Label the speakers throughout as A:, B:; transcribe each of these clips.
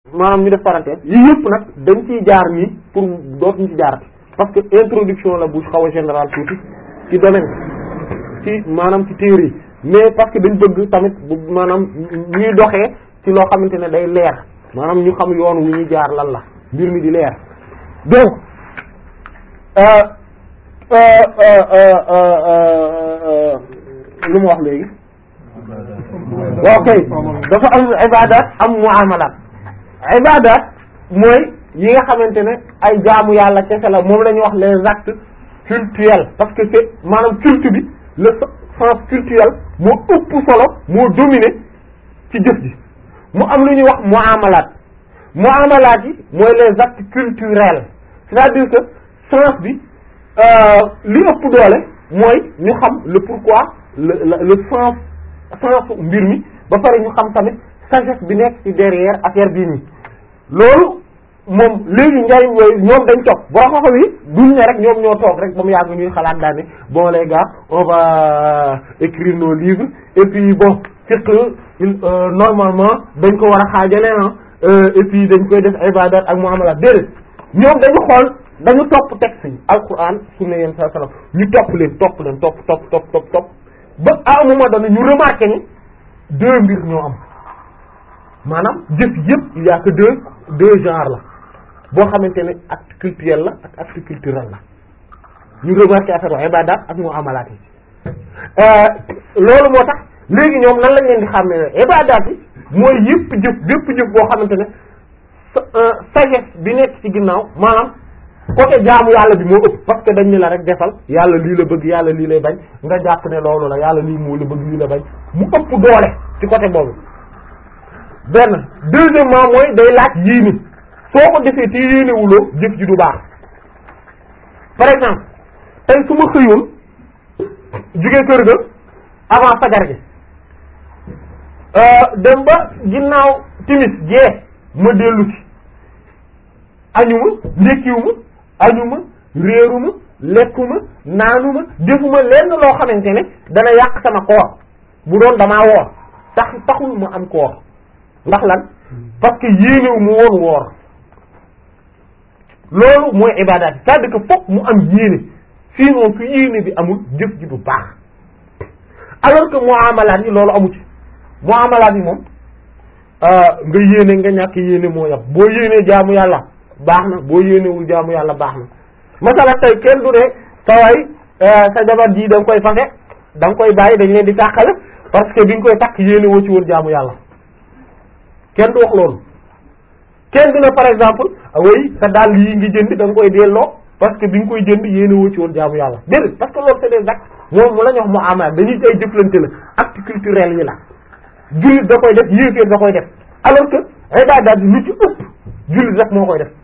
A: maanaam ñu def parenthèse yi yëpp nag dañ ciy jaar nii pour dootuñu ci jaarati parce que introduction la bu xaw a général tuuti ci domaine ci maanaam ci téere yi mais parce que dañ bëgg tamit bu maanaam ñuy doxee ci loo xamante ne day leer maanaam ñu xam yoon wu ñuy jaar lan la mbir mi di leer donc lu mu wax léegi waaw kay dafa am ibadat am muamalat ibadat mooy yi nga xamante ne ay jaamu yàlla kese la moom la ñuy wax les actes cultuels parce que c'est maanaam culte bi le sens culturel moo ëpp solo moo dominé ci jëf ji mu am lu ñuy wax muamalat muamalat yi mooy les actes culturels c'est-à-dire que sens bi li ëpp doole mooy ñu xam le pourquoi le le sens sens mbir mi ba pare ñu xam tamit sagesse bi nekk ci derrière affaire bii nii loolu moom léegi njariñ yooyu ñoom dañ toog boo xam yi duñ ne rek ñoom ñoo toog rek ba mu yàgg ñuy xalaat daal ne bon les gars on va écrire nos livres et puis bon fiqh normalement dañ ko war a xaajale ah et puis dañ koy def ibadat ak muamalat déedéet ñoom dañu xool dañu topp texte yi alquran sunna yéen saa sallam ñu topp leen topp leen topp topp topp topp topp ba à un moment donné ñu remarqué ni deux mbir ñoo am maanaam jëf yëpp il y a que deux deux genres la boo xamante ne acte culturel la ak acte culturel la ñu remarqué affaire wa ibadat ak muamalat yi loolu moo tax léegi ñoom nan lañ leen di xam ne ibadat yi mooy yëpp jëf bépp jëf boo xamante ne sagesse bi nekk ci ginnaaw maanaam côté jaamu yàlla bi moo ëpp parce que dañ ni la rek defal yàlla lii la bëgg yàlla lii lay bañ nga jàpp ne loolu la yàlla lii moo la bëgg lii la bañ mu ëpp doole ci côté boobu benn deuxièmement mooy day laaj yéene soo ko defee te yéenewuloo jëf ji du baax par exemple tey su ma xëyoon jugee kër ga avant fajar gi dem ba ginnaaw timis jee ma dellu ci añuma ndékkiwuma añuma réeruma lekkuma naanuma defuma lenn loo xamante ne dana yàq sama koor bu doon damaa woor tax taxul ma am koor ndax lan parce que yéenewu mu woon woor loolu mooy ibaadaat yi c'est-à-dire que fokk mu am yéene sinon su yéene bi amul jëf ji du baax alors que muamalaat yi loolu amu ci muamalaat yi moom nga yéene nga ñàkk yéene moo yam boo yéenee jaamu yàlla baax na boo yéenewul jaamu yàlla baax na masala tey kenn du ne saway sa jabar ji da nga koy fase da nga koy bàyyi dañ leen di tàqale parce que bi nga koy takk yéene woo ci woon jaamu yàlla kenn du wax loolu kenn du ne par exemple way sa dàll yi ngi jënd da nga koy delloo parce que bi nga koy jënd yéene woo ci woon jaamu yàlla déedéet parce que loolu c'est des actes moom mu la ñu wax mu amal dañuy ay jëflante la acte culturel yi la jullit da koy def yéeféer da koy def alors que ibadat bi lu ci ëpp jullit rek moo koy def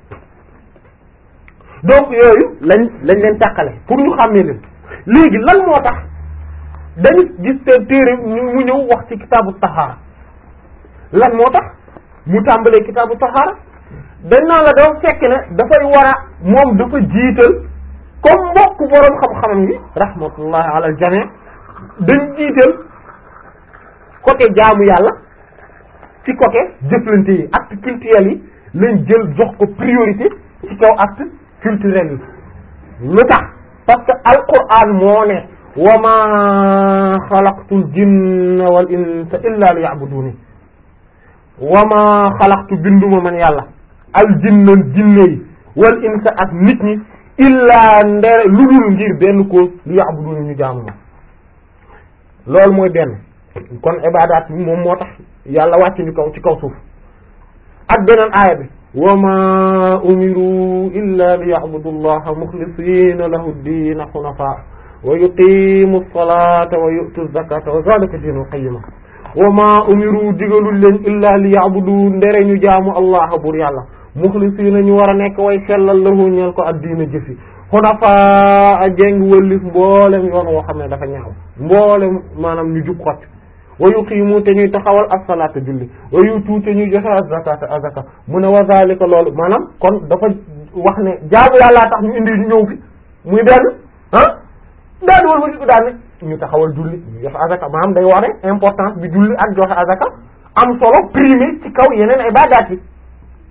A: donc yooyu lañ lañ leen tàqale pour ñu xàmmee leen léegi lan moo tax dañu gis seen téere mu ñëw wax ci kitaabu tahaara lan moo tax mu tàmbalee kitaabu tahaara dañ naan la dafa fekk ne dafay war a moom dafa jiital comme mbokk boroom xam-xamam yi rahmatullahi ala al jami dañ jiital côté jaamu yàlla ci côté jëflante yi acte culturel yi lañ jël jox ko priorité ci kaw acte culturel yi lu tax parce que alquran moo ne wa ma xalaqtul jinna wal insa illa liya'buduni wa ma xalaqtu binduma man yàlla al jinna jinne yi wal insa ak nit ñi illa ndere lu dul ngir benn ko liya'buduni ñu jaamu ma loolu mooy benn kon ibaadaat bi moom moo tax yàlla wàcc ñu kaw ci kaw suuf ak beneen aaya bi wa ma umiru illa li ya'budu allaha mukhlisina lahu ad-din hunafa wa yuqimu as-salata wa yu'tu az-zakata wa zalika dinul qayyima wa ma umiru digalul leen illa li ya'budu ndere ñu jaamu allah bur yàlla mukhlisina ñu war a nekk way sellal lahu ñeel ko ad-diina jëfi hunafa a jéng wëllif mboolem yoon woo xam ne dafa ñaaw mboolem maanaam ñu jub xott wa yuqiimu te ñuy taxawal as-salaata julli wa yutu te ñuy joxe az-zakata azaka mu ne wa zalika loolu maanaam kon dafa wax ne jaamu yàllaa tax ñu indi ñu ñëw fi muy benn ah daa di wal ma ko daal ne ñu taxawal julli ñu joxe azaka maanaam day wane importance bi julli ak joxe azaka am solo primé ci kaw yeneen ibaadaat yi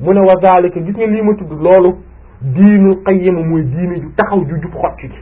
A: mu ne wa zalika gis nga lii ma tudd loolu diinu qayyima mooy diine ju taxaw ju jub xocc ci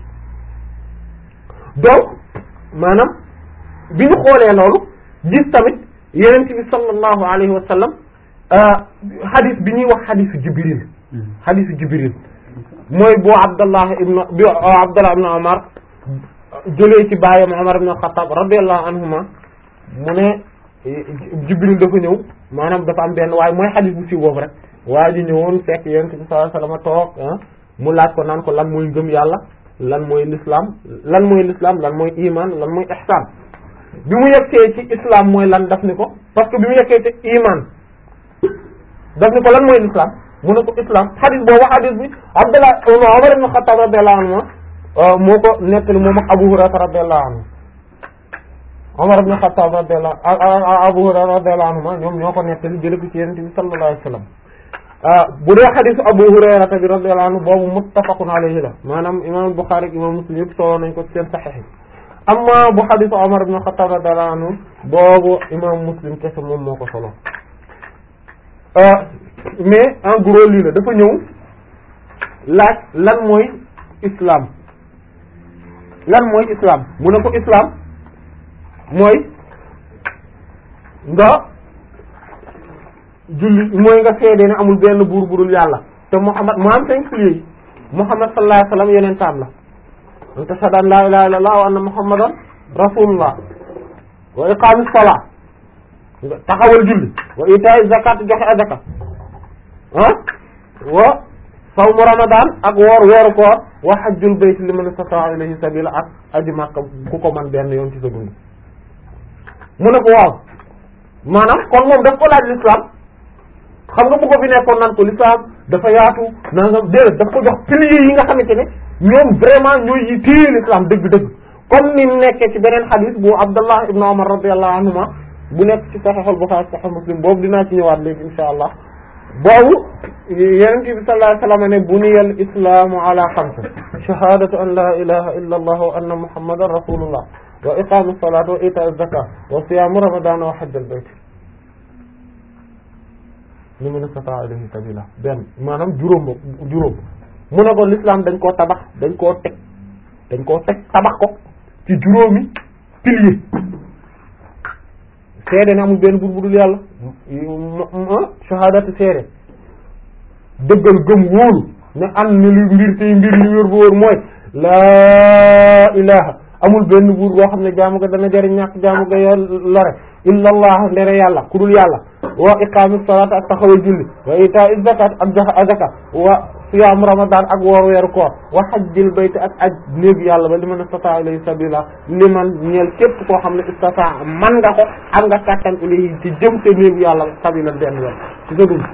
A: donc maanaam bi ñu xoolee loolu gis tamit yenent bi sallallahu alayhi wa sallam hadith bi ñuy wax hadithu jibril hadithu jibril mooy boo abdallah ibn bi abdallah ibn umar jëlee ci baayam umar ibn xattaab radiyallahu anhuma mu ne jibril dafa ñëw maanaam dafa am benn waaye mooy hadith bu si boobu rek waa ji ñëwoon fekk yenent bi sallallahu alayhi wa sallam toog mu laaj ko naan ko lan mooy ngëm yàlla lan mooy l'islam lan mooy l'islam lan mooy iman lan mooy ihsan bi mu yeggee ci islam mooy lan daf ni ko parce que bi mu yeggee ci iman daf ni ko lan mooy l'islam mu ne ko islam hadith boobu hadith bi Abdullah Umar ibn Khattab radiyallahu anhu moo ko nettali moom ak Abu Hurayra radiyallahu anhu Umar ibn Khattab radiyallahu Abu Hurayra radiyallahu anhu ñoom ñoo ko nettali jële ko ci Yonent bi sallallahu alayhi wasallam bu dee xadisu Abu Hurayra bi radiyallahu anhu boobu muttafaqun alayhi la maanaam imam Bukhari ak imam Muslim yëpp solo nañ ko ci seen saxiix yi amma bu xadisu Umar ibn Khattab radiyallahu anhu boobu imam Muslim kese moom moo ko solo mais en gros lii la dafa ñëw laaj lan mooy islam lan mooy islam mu ne ko islam mooy nga julli mooy nga seede ne amul benn buur budul yàlla te Muhammad mu am cinq piliers yi Muhammad sallallahu alayhi wasallam yeneen taam la an tashhadu an la ilaha illallah wa anna muhammadan rasulullah wa iqamis salat nga taxawal julli wa ita'i zakat joxe azaka ah wa sawmu ramadan ak woor weeru koor wa hajjul bayt liman istata'a ilayhi sabila ak aji Makka ku ko man benn yoon ci sa dund mu ne ko waaw maanaam kon moom daf ko laaj l'islam xam nga bu ko fi nekkoon naan ko l'islam dafa yaatu nangam déedéet daf ko jox piliers yi nga xamante ne ñoom vraiment ñooy yi téye l'islam dëgg-dëgg comme ni nekkee ci beneen xadis bu Abdullah ibn Umar radiyallahu anhuma bu nekk ci Sahih al-Bukhari Sahih Muslim boobu dinaa ci ñëwaat léegi insha allah boobu Yonent bi sallallahu alayhi wasallam ne buniya al-islamu ala xamsa shahadatu an la ilaha illa allah wa anna muhammadan rasulullah wa iqamu salat wa ita'i zakat wa siyamu ramadan wa hajj al-bayt liman istata'a ilayhi sabila benn maanaam juróom ba juróom mu ne ko l'islam dañ koo tabax dañ koo teg dañ koo teg tabax ko ci juróomi pilier seede ne amul benn buur bu dul yàlla shahadatu seede dëggal gëm wóolu ne am ni lu mbir tey mbir li wér bu wóor mooy laa ilaha amul benn buur boo xam ne jaamu ga dana jariñ ñàkk jaamu ga yo lore illa allah ndere yàlla ku dul yàlla wa iqaami salaat ak taxawal julli wa itaa zakat ak joxe azaka wa siyaam ramadan ak woor weeru koor wa hajjil bayt ak aj néegu yàlla ba liman istata ilayhi sabila liman ñeel képp koo xam ne istata man nga ko am nga kàttan ilayhi ci jëm te néegu yàlla sabila benn yoon ci sa dund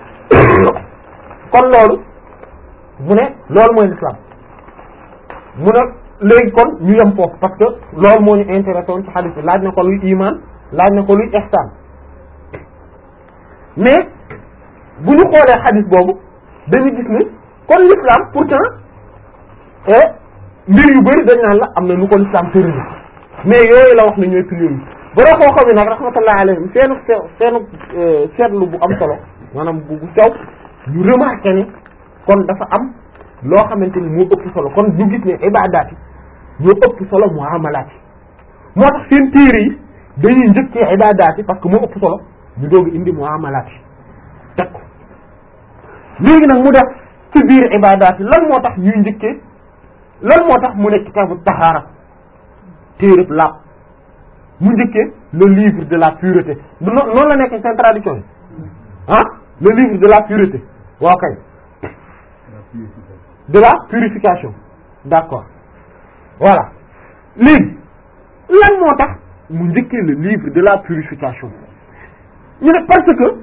A: kon loolu mu ne loolu mooy l'islam mu ne léegi kon ñu yem foofu parce que loolu moo ñu intéressé woon ci hadith bi laaj na ko luy iman laaj na ko luy ihsan mais bu ñu xoolee hadith boobu dañu gis ne kon l'islam pourtant mbir yu bari dañ naan la am na nu ko l'islam tërëri mais yooyu la wax ne ñooy piliers yi bara koo xam ne nag rahmatullah alayhim seenu seenu seetlu bu am solo maanaam bu bu sew ñu remarqué ne kon dafa am loo xamante ni moo ëpp solo kon ñu gis ne ibadaat yi ñoo ëpp solo muamalaat yi moo tax seen téere yi dañuy njëkkee ibadaat yi parce que moo ëpp solo ñu doog indi muamalaat yi teg ko léegi nag mu def ci biir ibadaat yi lan moo tax ñuy njëkkee lan moo tax mu nekk kitaabu tahaara téereb laab mu njëkkee le livre de la pureté du noonu la nekk seen tradition yi ah le livre de la pureté waaw kay de la purification d'accord voilà léegi lan moo tax mu njëkkee le livre de la purification ñu ne parce que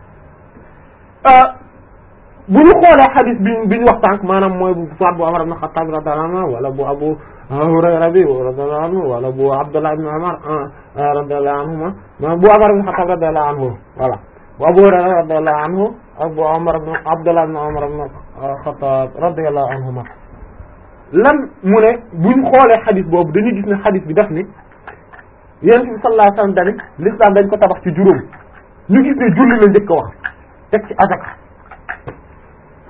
A: bu ñu xoolee xadis bi bi ñu wax tànk maanaam mooy bu soit bu Umar ibn Khattab radiyallahu anhu wala bu Abu Hurayra bi radiyallahu anhu wala bu Abdullah ibn Umar radiyallahu anhuma maanaam bu Umar ibn Khattab radiyallahu anhu voilà bu Abu Hurayra radiyallahu anhu ak bu Umar ibn Abdullah ibn Umar ibn Khattab radiyallahu anhuma lan mu ne bu ñu xoolee xadis boobu dañuy gis ne xadis bi daf ni Yonent bi sallallahu alayhi wasallam dani l'islam dañ ko tabax ci juróom ñu gis ne julli la njëkk a wax teg ci azaka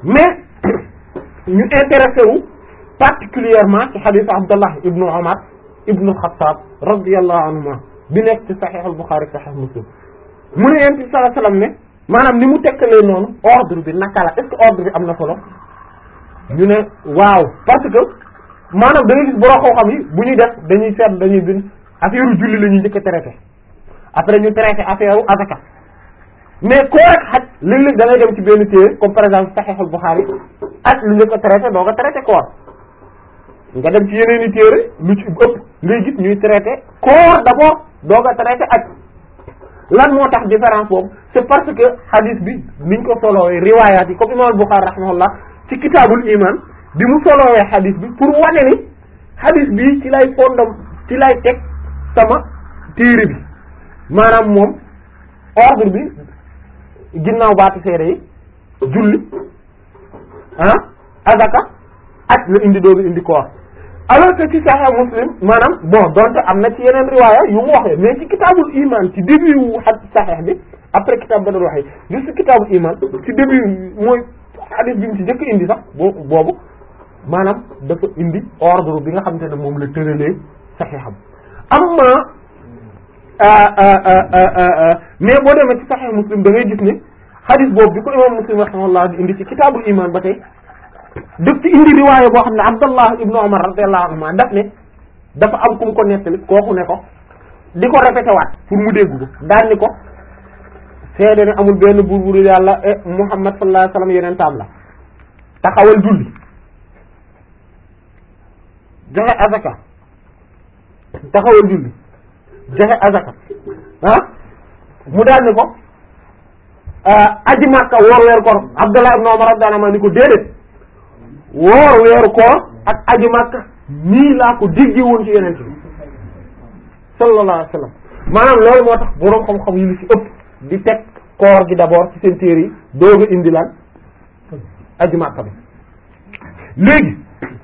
A: mais ñu intéressé wu particulièrement ci xadiis Abdallah ibnu Umar ibnu Xattaab radiyallahu anhuma bi nekk ci Sahih al-Bukhari Sahih Muslim mu ne yonent bi sallallahu alayhi wasallam ne maanaam ni mu tekkalee noonu ordre bi naka la est-ce que ordre bi am na solo ñu ne waaw parce que maanaam da ngay gis borom xam-xam yi bu ñuy def dañuy seet dañuy bind affaire julli la ñuy njëkk a traité après ñu traité affaire u azaka mais koo rek xaj léeg-léeg da ngay dem ci benn téere comme par exemple Sahih al-Bukhari ak lu njëkk a traité doo ko traité koor nga dem ci yeneen i téere lu ci ëpp ngay gis ñuy traité koor d'abord doo ko traité ak lan moo tax différence boobu c'est parce que hadith bi niñ ko solowee riwaayaat yi comme imam al-Bukhari rahimahullah ci kitaabul iman bi mu solowee hadith bi pour wane ni hadith bi ci lay fondam ci lay teg sama téere bi maanaam moom ordre bi ginnaaw baati seede yi julli ah azaka ak la indi doogu indi koor alors que ci Sahih Muslim maanaam bon donte am na ci yeneen riwaaya yu mu waxee mais ci kitaabul iman ci début wu hadith Sahih bi après kitaab ba doon waxee juste kitaabul iman ci début mooy hadith bi mu ci njëkk indi sax boobu boobu maanaam dafa indi ordre bi nga xamante ne moom la tëralee Sahiham amma mais boo demee ci Sahih Muslim da ngay gis ne hadith boobu bi ko imam Muslim rahimahullah di indi ci kitaabul iman ba tey daf ci indi riwaaya boo xam ne Abdallah ibnu Umar radiyallahu anhuma daf ne dafa am ku mu ko nettali kooku ne ko di ko répété waat pour mu dégg ko daan ni ko seede ne amul benn buur bu dul yàlla e Muhammad sallallahu alayhi wasallam yeneen taam la taxawal julli joxe azaka taxawal julli joxe azaka ah mu daal ni ko aji Makka woor weeru koor Abdallah ibn Umar radiyallahu anhu ni ko déedéet woor weeru koor ak aji Makka nii laa ko déggee woon ci yeneen bi sallallahu alayhi wasallam maanaam loolu moo tax boroom xam-xam yi lu ci ëpp di teg koor gi d'abord ci seen téere yi dooga indi lan aji Makka bi léegi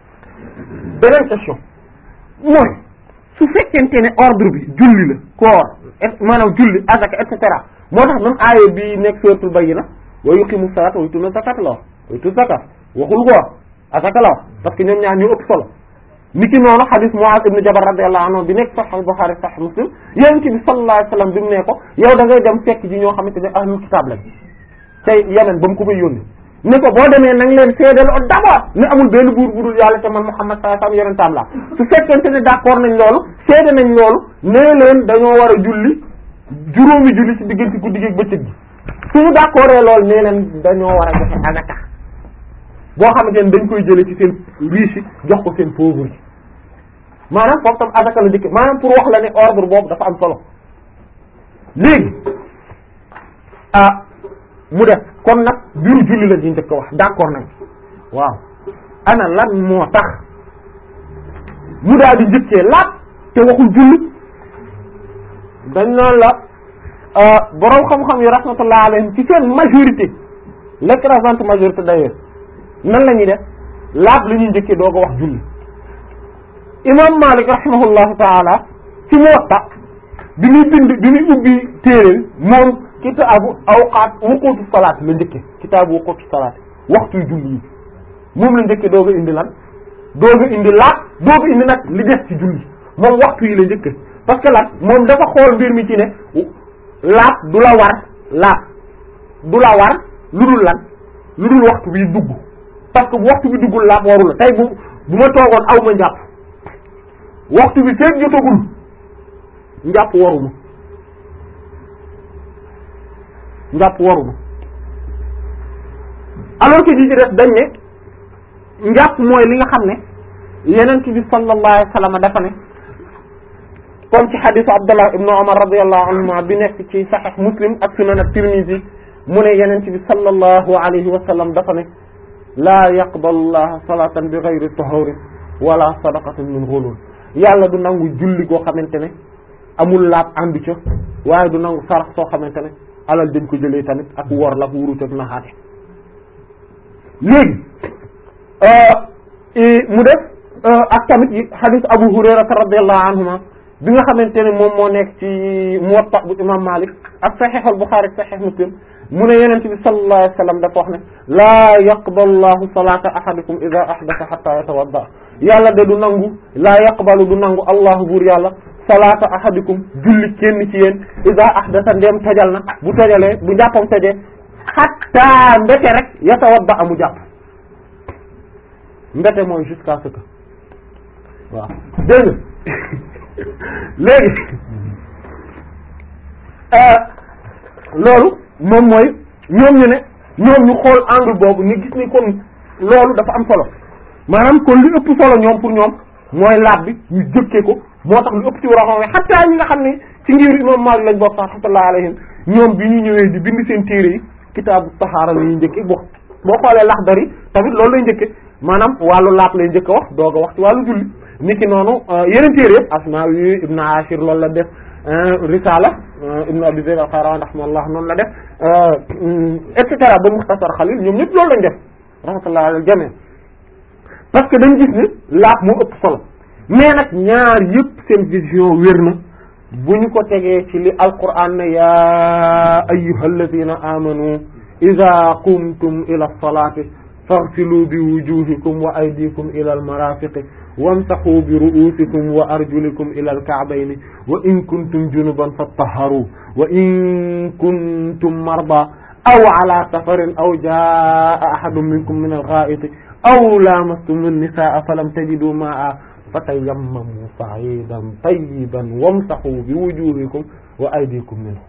A: beneen question mooy su fekkente ne ordre bi julli la koor maanaam julli azaka et cetera moo tax même aaya bi nekk suratul bayyina wa yuqimu salata wa yutuna zakata la wax wa yutu zakat waxul koor azaka la wax parce que ñoom ñaar ñu ëpp solo niki noonu hadith Mu'adh ibn Jabal radiyallahu anhu bi nekk Sahih Bukhari Sahih Muslim yonent bi sallallahu alayhi wasallam bi mu ne ko yow da ngay dem fekk ji ñoo xamante ne ahlul kitab lañ tey Yemen ba mu ko fay yónni ne ko boo demee nang leen seedal o d'abord ne amul benn buur bu dul yàlla te man Muhammad sallallahu alayhi wasallam yonentam la su fekkente ne d'accord nañ loolu seede nañ loolu nee leen dañoo war a julli juróomi julli ci diggante guddi gi bëccëg gi suñu d'accord loolu nee leen dañoo war a joxe azaka boo xamante ne dañ koy jële ci seen riche jox ko seen pauvre yi maanaam foofu tam azaka la njëkk maanaam pour wax la ne ordre boobu dafa am solo léegi ah mu def kon nag biiru julli la ñu njëkk wax d'accord nañ waaw ana lan moo tax mu daal di njëkkee laat te waxul julli dañ noonu la boroom xam-xam yi rahmatullah alayhim ci seen majorité l'écrasante majorité d'ailleurs nan la ñuy def laab la ñuy njëkkee doo ko wax julli imam Malik rahimahullahu taala ci Muwatta bi muy bind bi muy ubbi téere moom kitaabu awqaat wuqutu salaat la njëkke kitaabu wuqutu salaat waxtuy julli yi moom la njëkke dooga indi lan dooga indi laab dooga indi nag li des ci julli moom waxtu yi la njëkke parce que lan moom dafa xool mbir mi ci ne laab du la war laab du la war lu dul lan lu dul waxtu bi dugg parce que bu waxtu bi duggul laab waru la tey bu bu ma toogoon aw ma njàpp waxtu bi feeg jotagul njàpp waruma njàpp waruma alors que ji ci def dañ ne njàpp mooy li nga xam ne yeneen bi sallallahu alayhi wa sallam dafa ne comme ci xadisu Abdullah ibnu Umar radiyallahu anhuma bi nekk ci Sahih Muslim ak Sunan at-Tirmidhi mu ne yeneen bi sallallahu alayhi wa sallam dafa ne laa yaqbalu llaha salatan bi ghayri tahurin wala sadaqatin min ghulul yàlla du nangu julli goo xamante ne amul laab àndu ca waaye du nangu sarax soo xamante ne alal dañ ko jëlee tamit ak wor la ak wurut ak naxaate léegi mu def ak tamit yi hadith Abu Hurayrata radiyallahu anhuma bi nga xamante ne moom moo nekk ci Muwatta bu imam Malik ak Sahih al-Bukhari Sahih Muslim mu ne yeneen bi sallallahu alayhi wa sallam dafa wax ne laa yaqbalu llahu salata ahadikum ida ahdatha hatta yatawadda yàlla de du nangu laa yaqbalu du nangu allahu buur yàlla salaata ahadikum julli kenn ci yéen ida ahdatha ndem tojal na bu tojalee bu jàppam tojee hatta mbete rek yatawadda amu jàpp mbete mooy jusqu'à ce que waaw dégg nga léegi loolu moom mooy ñoom ñu ne ñoom ñu xool angle boobu ñu gis ni kon loolu dafa am solo maanaam kon li ëpp solo ñoom pour ñoom mooy laab bi ñu jëkkee ko moo tax lu ëpp ci war a xataa ñi nga xam ne ci ngir imam Maalik lañ bokk rahmatullah alayhim ñoom bi ñu ñëwee di bind seen téere yi kitaabu tahaara la ñuy njëkke bo boo xoolee Laxdari tamit loolu lay njëkke maanaam wàllu laab lay njëkk a wax doog a wax ci wàllu julli niki noonu yeneen téere yëpp Asmaawi Ibn Ashir loolu la def Risala Ibn Abi Zayd al-Qayrawani rahimahullah noonu la def et cetera ba Muxtasar Xalil ñoom ñëpp loolu lañ def rahmatullah alal jami parce que dañ gis ni laab moo ëpp solo mais nag ñaar yëpp seen vision wér na bu ñu ko tegee ci li alquran ne ya ayyuhalladhina amanu idha qumtum ila salati faghsilu bi wujuhikum wa aydikum ila almarafiqi wamsahu bi ru'usikum wa arjulikum ila alka'bayni wa in kuntum junuban fattaharu wa in kuntum marda aw ala safarin aw jaa ahadun minkum min algha'iti aw lamastum an-nisaa falam tajidu ma'a fatayammamu sa'idan tayyiban wamsahu bi wujuhikum wa aydikum minhu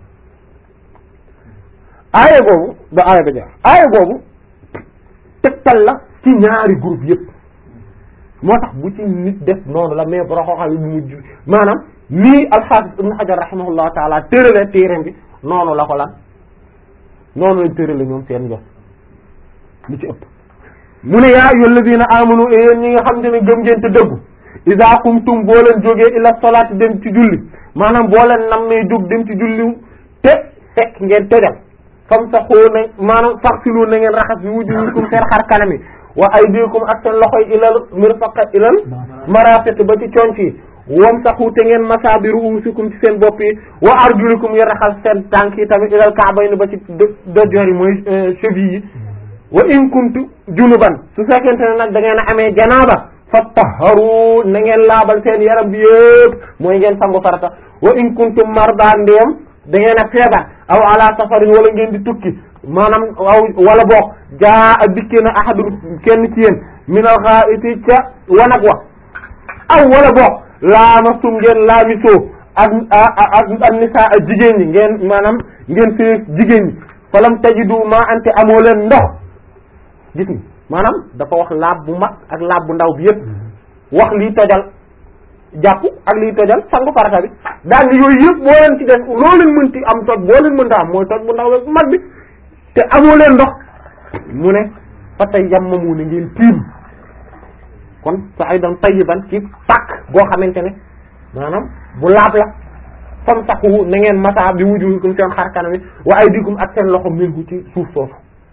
A: aaya boobu ba aaya ba jeex aaya boobu tegtal la ci ñaari groupe yëpp moo tax bu ci nit def noonu la mais boro xooxam yi bu mujj maanaam nii alxaafis ibn xajar rahimahullahu taala tërale téeram bi noonu la ko lan noonu lañ tërale ñoom seen njos lu ci ëpp mu ne yaa ayyuhal ladina amanu yéen ñi nga xam te ne gëm ngeen te dëggu iza qumtum boo leen jógee ila salaati dem ci julli maanaam boo leen nammee jóg dem ci julli te fekk ngeen tojal fam sa xoo na maanaam faxsilu na ngeen raxas bi wujuhikum seen xar kanam yi wa aydikum ak seen loxo yi ilal mirfaqa ilal marafiq ba ci conc yi wam saxu te ngeen masa bi ruusikum ci seen bopp yi wa arjulikum yi raxas seen tànk yi tamit ilal ka'bayni ba ci dojor yi mooy cheville yi wa in kuntu junuban su fekkente ne nag da ngeen a amee janaaba fattaharu na ngeen laabal seen yaram bi yëpp mooy ngeen sangu farata wa in kuntum marda ndéem da ngeen a feebar aw ala safarin wala ngeen di tukki maanaam aw wala boog jaa a dikkee na ahadun kenn ci yéen minal gha'iti ca wanag wa aw wala boog laamastum ngeen laamisoo ak ak ak nisaa ak jigéen ñi ngeen maanaam ngeen fi jigéen ñi falam tajidu ma ante amoo leen ndox gis ni maanaam dafa wax laab bu mag ak laab bu ndaw bi yëpp wax lii tojal jàpp ak lii tojal sangu farata bi daal ni yooyu yëpp boo leen ci def loo leen mënti am toj boo leen mënta am mooy toj bu ndaw bu mag bi te amoo leen ndox mu ne fa tey yammamu ne ngeen tiim kon sa'idan tayyiban ci pàkk boo xamante ne maanaam bu laab la fam saxu na ngeen masa bi wujuhikum seen xar kanam yi wa aydikum ak seen loxo minhu ci suuf soosu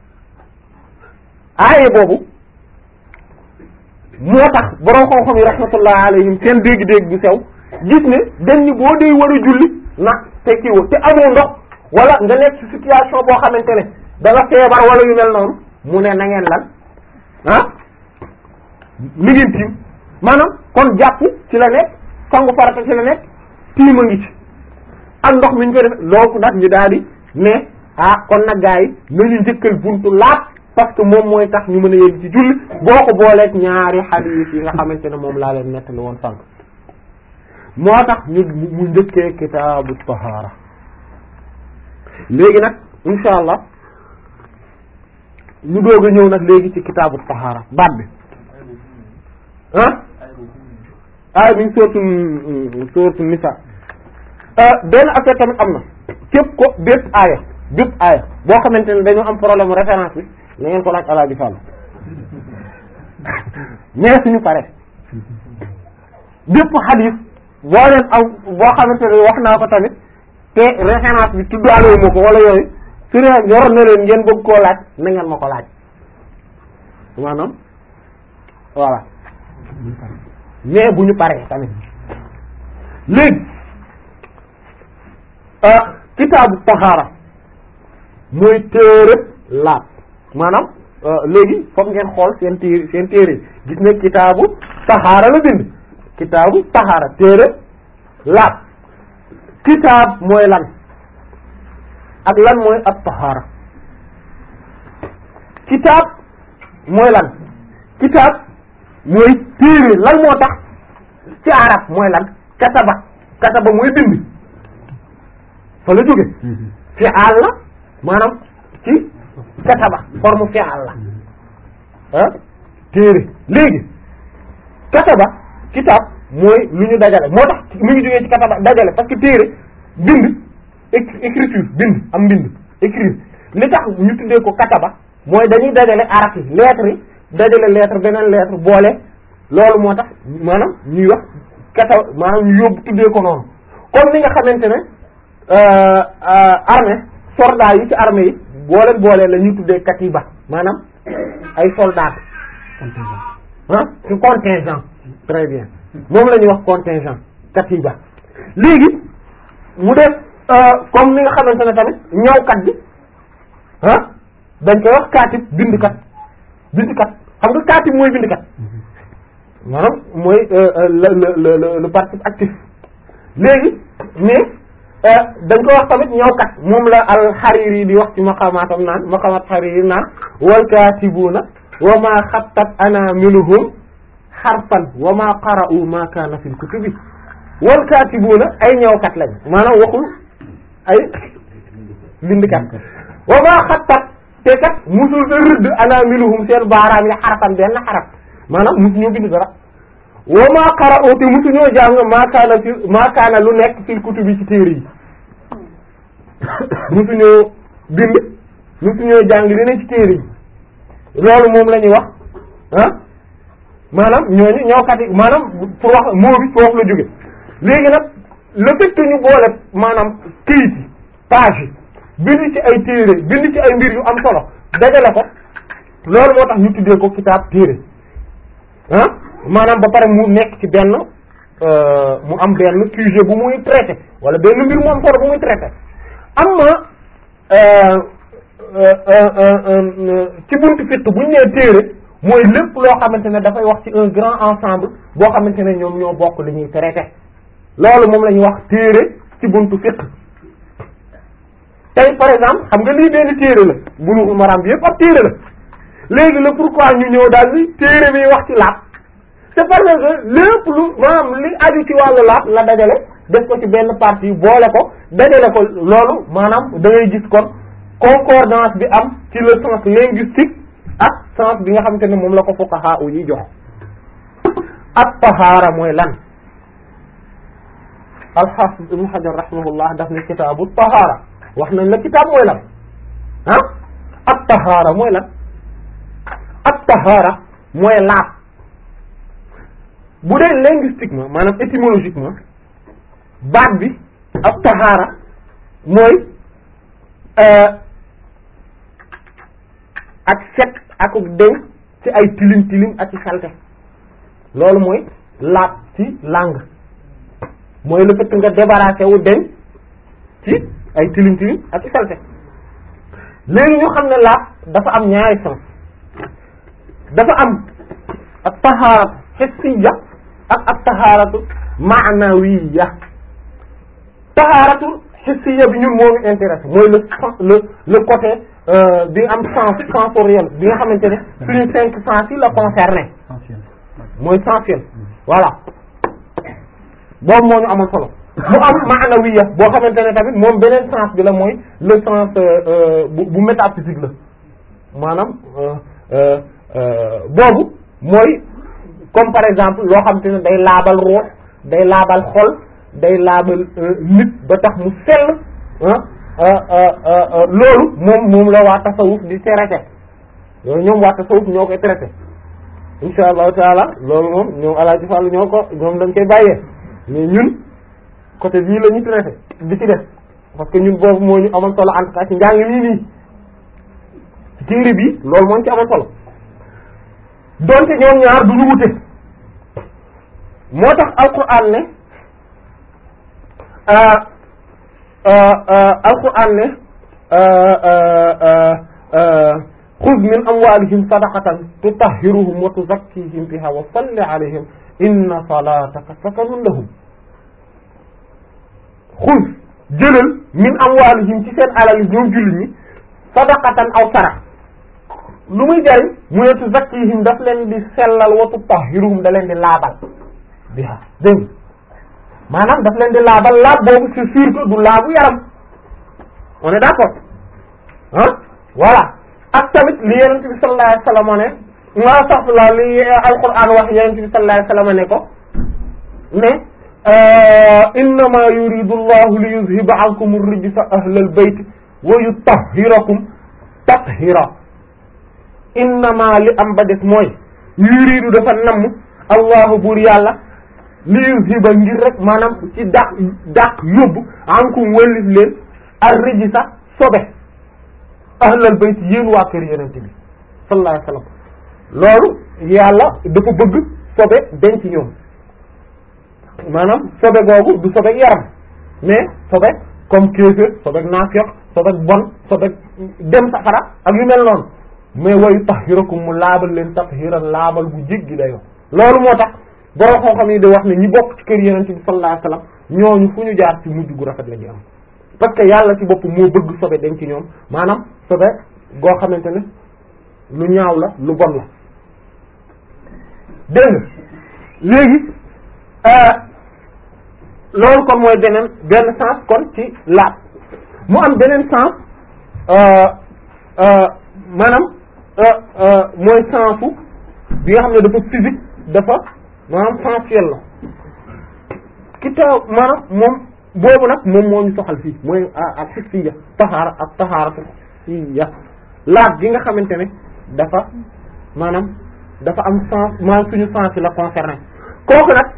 A: aaye boobu moo tax borom xam-xam yi rahmatullah alayhim seen dégg-dégg bu sew gis ne dañ ni boo dee war a julli nag te kiiwa te amoo ndox wala nga nekk ci situation boo xamante ne da nga feebar wala yu mel noonu mu ne na ngeen lan ah mi ngeen tiim maanaam kon jàpp ci la nekk sangu farata ci la nekk tiim a ngi ci ak ndox mi ñu ko def loolu nag ñu daal di ne ah kon nag gaa yi nañu njëkkal buntu laab parce que moom mooy tax ñu mën a yegg ci julli boo ko booleeg ñaari hadith yi nga xamante ne moom laa leen nettali woon sànq moo tax ñu mu njëkkee kitaabu tahaara léegi nag insha allah ñu doog a ñëw nag léegi ci kitaabu tahaara baat bi ah ay mi ngi sóortu sóortu nisa benn affaire tamit am na képp ko bépp aaya bépp aaya boo xamante ne dañoo am problème référence bi na ngeen ko laaj alaaji Fall mais suñu pare bépp xadis boo leen am boo xamante ne wax naa ko tamit te référence bi tuddaale wu ma ko wala yooyu su ne ñor na leen ngeen bëgg koo laaj na ngeen ma ko laaj maanaam voilà mais bu ñu paree tamit léegi kitaabu tahaara mooy téere laab maanaam léegi foog ngeen xool seen téere seen téere gis ne kitaabu taxaara la bind kitaabu taxaara téere laab kitaab mooy lan ak lan mooy ab taxaara kitaab mooy lan kitaab mooy téere lan moo tax ci arab mooy lan kataba kataba mooy bind fa la jóge fi'al la maanaam ci kataba forme fi'al la ah téere léegi kataba kitaab mooy lu ñu dajale moo tax mu ngi jógee ci kataba dajale parce que téere bind écriture bind am bind écrire li tax ñu tuddee ko kataba mooy dañuy dajale araf yi lettre yi dajale lettre beneen lettre boole loolu moo tax maanaam ñuy wax kataba maanaam ñu yóbbu tuddee ko noonu comme ni nga xamante ne armée soldat yi ci armée yi booleen boolee la ñuy tuddee katiba maanaam ay soldats ah ci contingent très bien moom la ñuy wax contingent katiba léegi mu def comme ni nga xamante ne tamit ñawkat bi ah dañ koy wax kaatib bindkat bindkat xam nga kaatib mooy bindkat maanaam mooy le le le le participe actif léegi mais dañ koy wax tamit ñawkat moom la al Hariri di wax ci maqamaatam naan maqamat Hariri naan wal kaatibuna wa ma xattat anamiluhum xarfan wa ma qara'u ma kana fil kutubi wal kaatibuna ay ñawkat lañ maanaam waxul ay bindkat wa ma xattat te kat musul sa rëdd anamiluhum seen baaraam yi xarfan benn xaraf maanaam musu ñoo bind dara wa ma qara'u te musu ñoo jàng ma kana fi ma kana lu nekk fil kutubi ci téere yi musu ñoo bind musu ñoo jàng li ne ci téere yi loolu moom la ñuy wax ah maanaam ñooñu ñawkat yi maanaam pour wax moo bi foofu la jóge léegi nag le fait que ñu boole maanaam këyit yi page yi bind ci ay téere bind ci ay mbir yu am solo dajale ko loolu moo tax ñu tuddee ko kitaab téere ah maanaam ba pare mu nekk ci benn mu am benn sujet bu muy traité wala benn mbir mu am solo bu muy traité am na ci buntu fitt bu ñu nee téere mooy lépp loo xamante ne dafay wax ci un grand ensemble boo xamante ne ñoom ñoo bokk li ñuy traité loolu moom la ñuy wax téere ci buntu fiqh tey par exemple xam nga lii benn téere la Bulughul Maram bi yëpp ab téere la léegi la pourquoi ñu ñëw daal ni téere bi wax ci laab c'est parce que lépp lu maanaam li aju ci wàllu laab la dajale def ko ci benn partie boole ko dajale ko loolu maanaam da ngay gis kon concordance bi am ci le sens linguistique ak sens bi nga xamante ne moom la ko fuqaha u yi jox at tahaara mooy lan al-Hafiz Ibn Hajar rahimahullah daf ne kitaabu tahaara wax nañ la kitaab mooy lan ah at tahaara mooy lan at tahaara mooy laab bu dee linguistiquement maanaam étymologiquement baat bi at tahaara mooy ak set akuk deñ ci ay tilim tilim ak ci salte loolu mooy laab ci langue mooy le fait nga débarrassé wu deñ ci ay tilim tilim ak ci salte léegi ñu xam ne laab dafa am ñaari sens dafa am ak tahaaratu hissiya ak ak tahaaratu maanawiya tahaaratu hissiya bi ñun moo ñu intéressé mooy le le le côté bi am sens sensoriel bi nga xamante ne suñu cinq sens yi la concerné mooy sensuel voilà boobu moo ñu amal solo mu am maanawiya boo xamante ne tamit moom beneen sens bi la mooy le sens bu bu métaphysique la maanaam boobu mooy comme par exemple loo xamante ne day laabal ruux day laabal xol day laabal nit ba tax mu sell loolu moom moom la waa tasawuf di traité loolu ñoom waa tasawuf ñoo koy traité insha allahu taala loolu moom ñoom alaaji Fall ñoo ko ñoom dañ koy bàyyee mais ñun côté bii la ñu traité di ci def parce que ñun boobu moo ñu amal solo en tout cas ci njàng nii nii ci téere bi loolu moo ñu ci amal solo donte ñoom ñaar du ñu wute moo tax alquran ne alquran ne xuz min amwalihim sadaqatan tutahhiruhum wa tuzakkihim biha wa salli alayhim inna salataka sakanun lahum xuz jëlal min amwalihim ci seen alal yi ñoom jullit ñi sadaqatan aw sarax lu muy jariñ mu ne tuzakkihim daf leen di sellal wa tutahhiruhum da leen di laabal biha dégg maanaam daf leen di laabal laab boobu c'est sûr que du laabu yaram on est d'accord ah voilà ak tamit li yonent bi sallallahu alayhi wasallam ne maa sax la li alquran wax yonent bi sallallahu alayhi wasallam ne ko ne innama yuridu allahu li yuzhiba ankum ar-rijsa ahlal bayt wa yutahhirakum tathira innama li am ba des mooy yuridu dafa namm allahu buur yàlla li yuzhiba ngir rek maanaam ci dàq dàq yóbbu ankum wëllis leen ar-rijsa sobe ahlal bayt yéen waa kër yonent bi sallallahu alayhi wasallam loolu yàlla dafa bëgg sobe denc ñoom maanaam sobe googu du sobe yaram mais sobe comme kéefër sobe naafiq sobe bon sobe dem safara ak yu mel noonu mais wayu tahhirakum mu laabal leen tathiran laabal bu jéggi dayoo loolu moo tax borom xam-xam yi di wax ne ñi bokk ci kër yonent bi sallallahu alayhi wasallam ñooñu fu ñu jaar ci mujj gu rafet la ñu am parce que yàlla ci bopp moo bëgg sobe denc ñoom maanaam sobe goo xamante ne lu ñaaw la lu bon la dégg nga léegi loolu kon mooy beneen benn sens kon ci laab mu am beneen sens maanaam mooy sensu bi nga xam ne dafa physique dafa maanaam sensuel la ki taw maanaam moom boobu nag moom moo ñu soxal fii mooy ak hissiya taxaara ak taxaara hissiya laab gi nga xamante ne dafa maanaam dafa am sens maanaam suñu sens yi la concerné kooku nag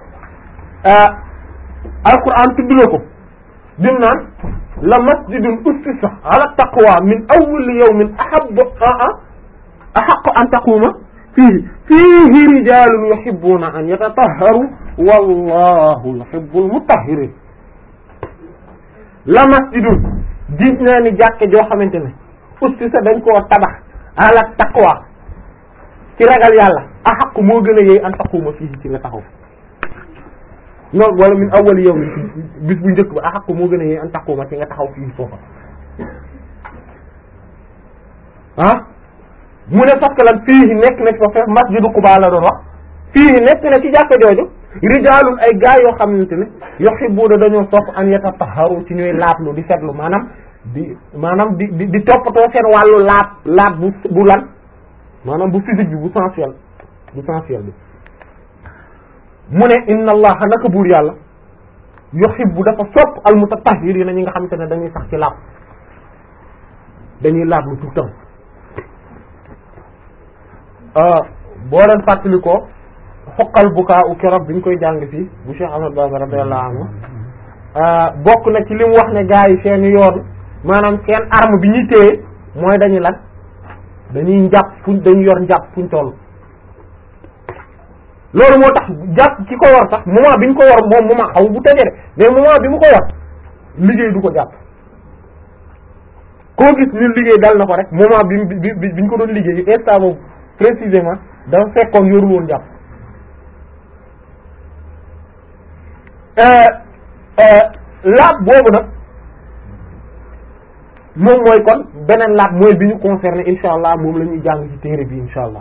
A: alquran tudd na ko dim naan la masjidun ussisa ala taqwa min awwali yawmin ahabbu ahaqqu an taquma fiihi fiihi rijalun yuhibbuna an yatatahharu wallahu yuhibbul mutahhirin la masjidun gis naa ni jàkke joo xamante ne ussisa dañ koo tabax ala taqwa ci ragal yàlla ahaqqu moo gën a yey an taquma fiihi ci nga taxaw non wala min awwal yow bis bu njëkk ba a xaq moo gën a yee an taquma ci nga taxaw fii foofa ah mu ne parce que lan fii nekk na ci fa fekk masjidu Quba la doon wax fii nekk na ci jàkka jooju rijaalun ay gaa yoo xamante ne yuhibbuuna dañoo sopp an yatatahharu ci ñuy laablu di setlu maanaam di maanaam di di di toppatoo seen wàllu laab laab bu bu lan maanaam bu physique bi bu sensuel bu sensuel bi mu ne inna allaha naka buur yàlla yuhibbu dafa sopp al mutatahhirina ñi nga xamante ne dañuy sax ci laab dañuy laab lu tout le temps boo leen fàttali ko xoqal bukaa u keroog bi ñu koy jàng fii bu Cheikh Ahmad Bamba radiyallahu anhu bokk na ci li mu wax ne gaa yi seen yoon maanaam seen arme bi ñuy téye mooy dañuy lan dañuy njàpp fuñ dañuy yor njàpp fuñ toll loolu moo tax jàpp ki ko war sax moment bi ñu ko war moom moment xaw bu tëjee de mais moment bi mu ko war liggéey du ko jàpp koo gis ni liggéey dal na ko rek moment bi bi bi bi ñu ko doon liggéey instant boobu précisément dafa fekkoon yorul woon jàpp laab boobu nag moom mooy kon beneen laab mooy bi ñu concerné insha allah moom la ñuy jàng ci téere bi insha allah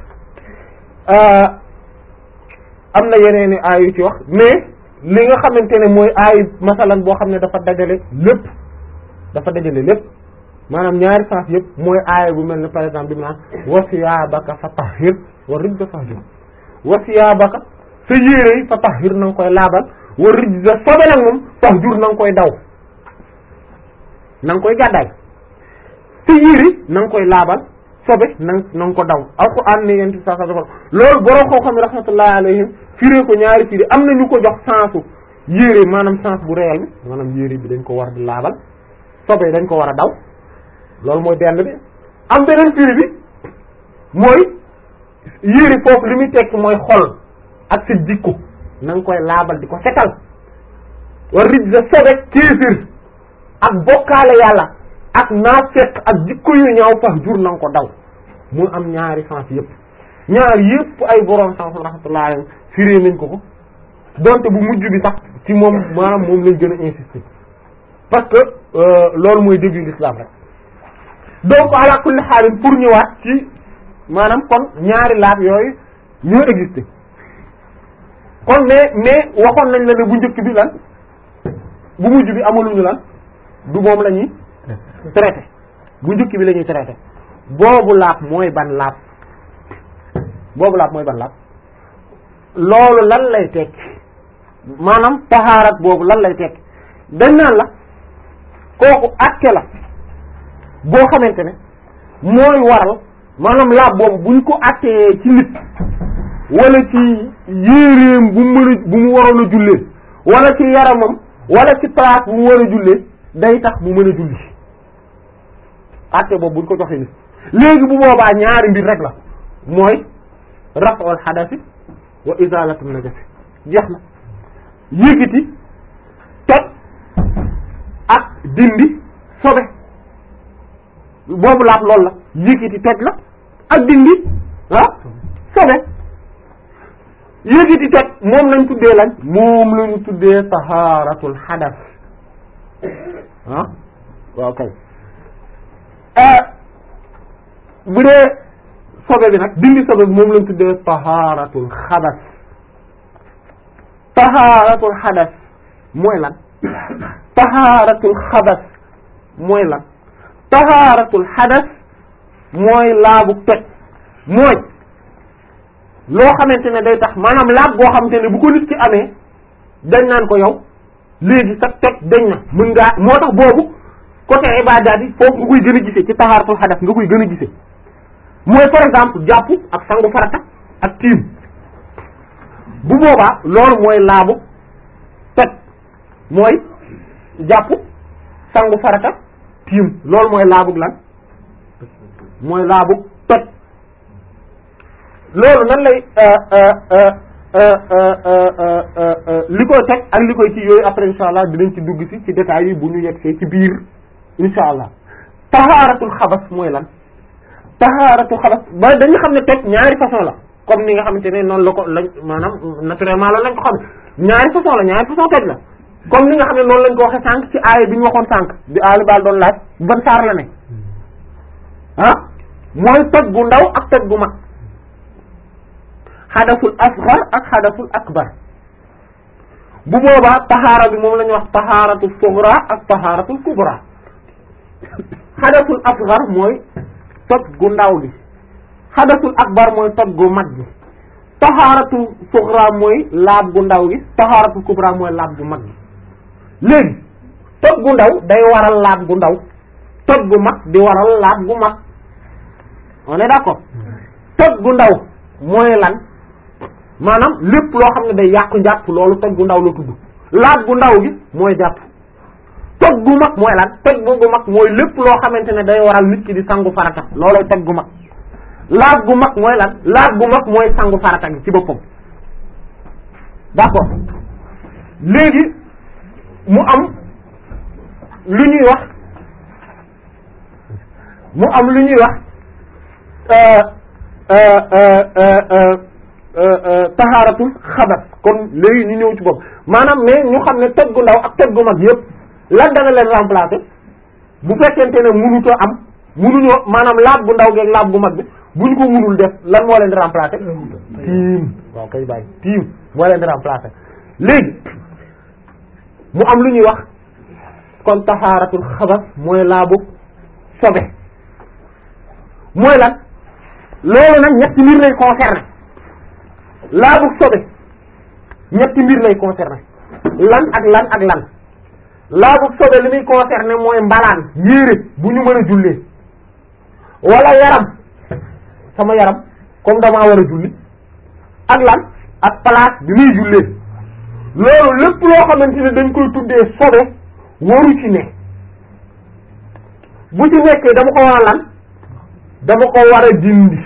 A: am na yeneen i aay yu ci wax mais li nga xamante ne mooy aay masalan boo xam ne dafa dajale lépp dafa dajale lépp maanaam ñaari sens yëpp mooy aaya bu mel ne par exemple bi mu naan wa siyaabaka fa tahhir wa rijza fahjur wa siyaabaka sa yére yi fa tahhir na nga koy laabal wa rijza sobe nag moom fahjur na nga koy daw na nga koy gàddaay sa yére na nga koy laabal sobe na na nga ko daw alquran ne yenti sa sa dafa loolu borom xoo xam ne rahmatullahi alayhim firee ko ñaari firi am na ñu ko jox sensu yére maanaam sens bu réel bi maanaam yére bi dañ ko war di laabal sobe dañ ko war a daw loolu mooy benn bi am beneen firi bi mooy yére foofu li muy tekk mooy xol ak sa jikko na nga koy laabal di ko setal war rij sa sobe kéefir ak bokkaale yàlla ak naafeq ak jikko yu ñaaw fax jur na nga ko daw mu am ñaari sens yëpp ñaar yëpp ay borom sens rahmatullah alayhi firé nañ ko ko donte bu mujj bi sax ci moom maanaam moom lañ gën a insister parce que loolu mooy début l'islam rek donc ala kulli xaalin pour ñëwaat ci maanaam kon ñaari laab yooyu ñoo existé kon mais mais waxoon nañ la ne bu njëkk bi lan bu mujj bi amaluñu lan du moom la ñuy traité bu njëkk bi la ñuy traité boobu laab mooy ban laab boobu laab mooy ban laab loolu lan lay tekki maanaam taxaarat boobu lan lay tekki dañ naan la kooku acte la boo xamante ne mooy waral maanaam laab boobu buñ ko attee ci nit wala ci yéeréem bu mu mën a bu mu waroon a jullee wala ci yaramam wala ci place bu mu war a jullee day tax mu mën a julli atte boobu buñ ko joxee nit léegi bu boobaa ñaari mbir rek la mooy raf'ul hadathi wa izalatul najasi jeex na yëkkati toj ak dindi sobe boobu laab loolu la yëkkati toj la ak dindi ah sobe yëkkati toj moom lañ tuddee lañ moom lañ tuddee taharatul hadath ah waaw kay bu dee sobe bi nag dindi sobe bi moom lañ tuddee taharatul xadas taharatul xadas mooy lan taharatul xadas mooy lan taharatul xadas mooy laabu toj mooy loo xamante ne day tax maanaam laab boo xamante ne bu ko nit ki amee dañ naan ko yow léegi sax toj dañ na mën ngaa moo tax boobu côté ibaadaat yi foofu nga koy gën a gisee ci tahaaratul xadas nga koy gën a gisee mooy par exemple jàpp ak sangu farata ak tiim bu boobaa loolu mooy laabu toj mooy jàpp sangu farata tiim loolu mooy laabug lan mooy laabug toj loolu nan lay li koy toj ak li koy ci yooyu après insha allah dinañ ci dugg ci ci détails yi bu ñu yegsee ci biir insha allah tahaaratul xabas mooy lan tahaaratul xabas ba dañu xam ne toj ñaari façon la comme ni nga xamante ne noonu la ko lañ maanaam naturellement loolu lañ ko xam ñaari façon la ñaari façon toj la comme ni nga xam ne noonu lañ ko waxee sànq ci aaya bi ñu waxoon sànq bi aali baal doon laaj ban saar la ne ah mooy toj bu ndaw ak toj bu mag xadasul asghar ak xadasul akbar bu boobaa tahaara bi moom la ñuy wax tahaaratul sughra ak tahaaratul kubra xadasul asghar mooy toj gu ndaw gi xadasul akbar mooy toj gu mag gi tahaaratul sughra mooy laab gu ndaw gi tahaaratul kubra mooy laab gu mag gi léegi toj gu ndaw day waral laab gu ndaw toj gu mag di waral laab gu mag on est d'accord toj gu ndaw mooy lan maanaam lépp loo xam ne day yàqu njàpp loolu toj gu ndaw la tudd laab gu ndaw gi mooy jàpp toj gu mag mooy lan toj bu gu mag mooy lépp loo xamante ne day waral nit ki di sangu farata loolooy toj gu mag laab gu mag mooy lan laab gu mag mooy sangu farata gi ci boppam d'accord léegi mu am lu ñuy wax mu am lu ñuy wax tahaaratul xabat kon léegi ñu ñëw ci bopp maanaam mais ñu xam ne toj gu ndaw ak toj gu mag yëpp lan dana leen remplacer bu fekkente ne mënutoo am mënuñoo maanaam laab gu ndaw geeg laab gu mag bi buñ ko mënul def lan moo leen di remplacer tiim waaw kay bàyyi tiim moo leen di remplacer léegi mu am lu ñuy wax kon tahaaratul xabat mooy laabu sobe mooy lan loolu nag ñetti mbir lay concerner laabu sobe ñetti mbir lay concerner lan ak lan ak lan laabu sobe li muy concerner mooy mbalaan yéere bu ñu mën a jullee wala yaram sama yaram comme damaa war a julli ak lan ak place bi muy jullee loolu lépp loo xamante ne dañ koy tuddee sobe waru ci ne bu ci nekkee dama ko war a lan dama ko war a dindi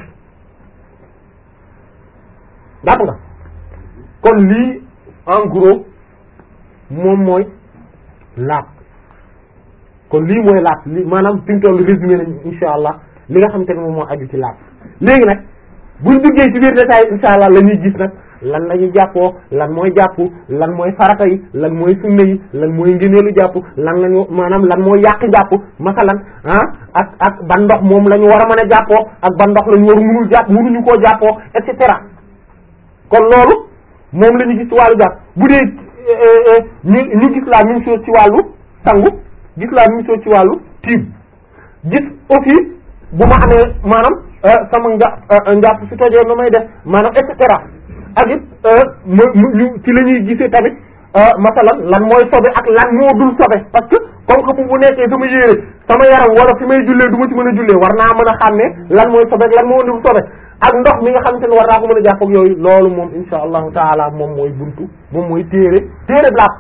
A: dàpp nga kon lii en gros moom mooy laab kon lii mooy laab li maanaam fi mu toll résumé nañ insha allah li nga xamante ne moom moo aju ci laab léegi nag buñ duggee ci biir détail insha allah la ñuy gis nag lan la ñuy jàppoo lan mooy jàpp lan mooy farata yi lan mooy sunna yi lan mooy ngëneelu jàpp lan lañu maanaam lan mooy yàq jàpp masalan ah ak ak ban ndox moom la ñu war a mën a jàppoo ak ban ndox la ñu war mënul jàpp mënuñu koo jàppoo et cetera kon loolu moom la ñu gis ci wàllu jàpp bu dee ñu ñu gis la même chose ci wàllu sangu gis la même chose ci wàllu tiib gis aussi bu ma amee maanaam sama njà njàpp si tojee na may def maanaam et cetera ak it mu ñu ci la ñuy gisee tamit masalan lan mooy sobe ak lan moo dul sobe parce que comme que bu nekkee sama yére sama yaram wala fi may jullee du ma ci mën a jullee war naa mën a xam ne lan mooy sobe ak lan moo dul sobe ak ndox mi nga xamante ne war naa ko mën a jàpp ak yooyu loolu moom insha allahu taala moom mooy buntu moom mooy téere téere blaab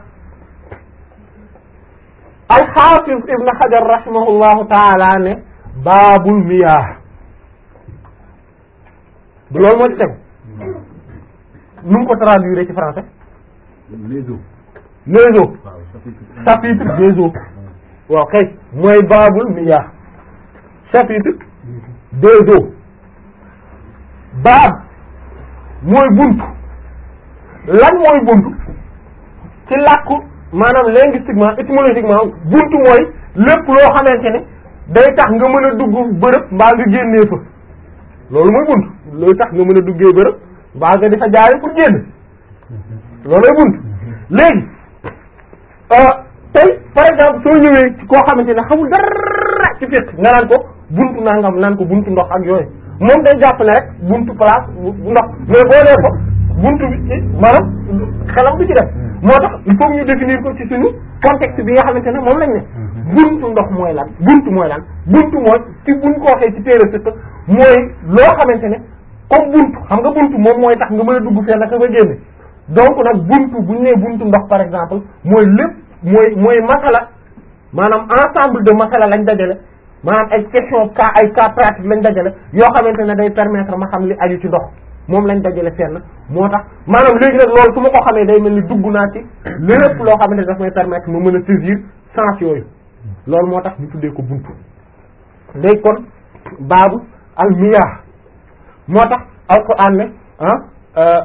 A: alxaafis ibn xajar rahimahullahu taala ne baabul miyaah du loolu moo ci tegu nu mu ko traduire ci français
B: les eaux
A: les eaux
B: waaw chapitre
A: chapitre des eaux waaw kay mooy baabul miyaah chapitre des eaux baab mooy buntu lan mooy buntu ci làkku maanaam linguistiquement étymologiquement buntu mooy lépp loo xamante ne day tax nga mën a dugg bërëb mbaa nga génnee fa loolu mooy buntu looy tax nga mën a duggee bërëb mbaa nga di fa jaare pour génn loolooy buntu léegi tey par exemple soo ñëwee ci koo xamante ne xamul dara ci fiqh nga naan ko buntu nangam naan ko buntu ndox ak yooyu moom day jàpp ne rek buntu place bu ndox mais boo dee ko buntu bi ci maanaam xelam bi ci def moo tax il faut ñu définir ko ci suñu contexte bi nga xamante ne moom lañ ne buntu ndox mooy lan buntu mooy lan buntu mooy ci buñ ko waxee ci téere fiqh mooy loo xamante ne comme buntu xam nga buntu moom mooy tax nga mën a dugg fenn naka nga génne donc nag buntu bu ñu nee buntu ndox par exemple mooy lépp mooy mooy masala maanaam ensemble de masala lañ dajale maanaam ay question cas ay cas pratique lañ dajale yoo xamante ne day permettre ma xam li aju ci ndox moom lañ dajale fenn moo tax maanaam léegi nag loolu su ma ko xamee day mel ni dugg naa ci lépp loo xamante ne daf may permettre ma mën a saisir sens yooyu loolu moo tax ñu tuddee ko buntu léegi kon baabu al miyah moo tax alquran ne ah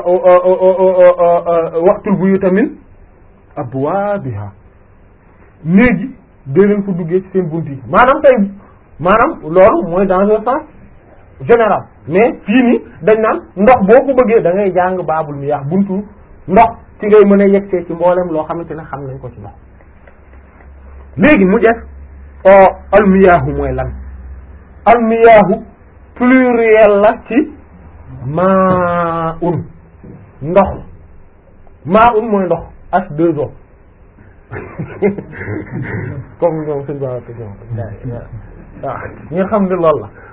A: waxtul buyuta min abwaabiha néegi dee leen ko duggee ci seen bunt yi maanaam tey maanaam loolu mooy dans un sens général mais fii nii dañ naan ndox boo ko bëggee da ngay jàng baabul miyaax buntu ndox ci ngay mën a yegsee ci mboolem loo xamante ne xam nañ ko ci ndox léegi mu def almiyaahu mooy lan almiyaahu pluriel la ci maa un ndox maa un mooy ndox H2O comme ñoom suñu baax ñoom waaw ngeen xam ne loolu la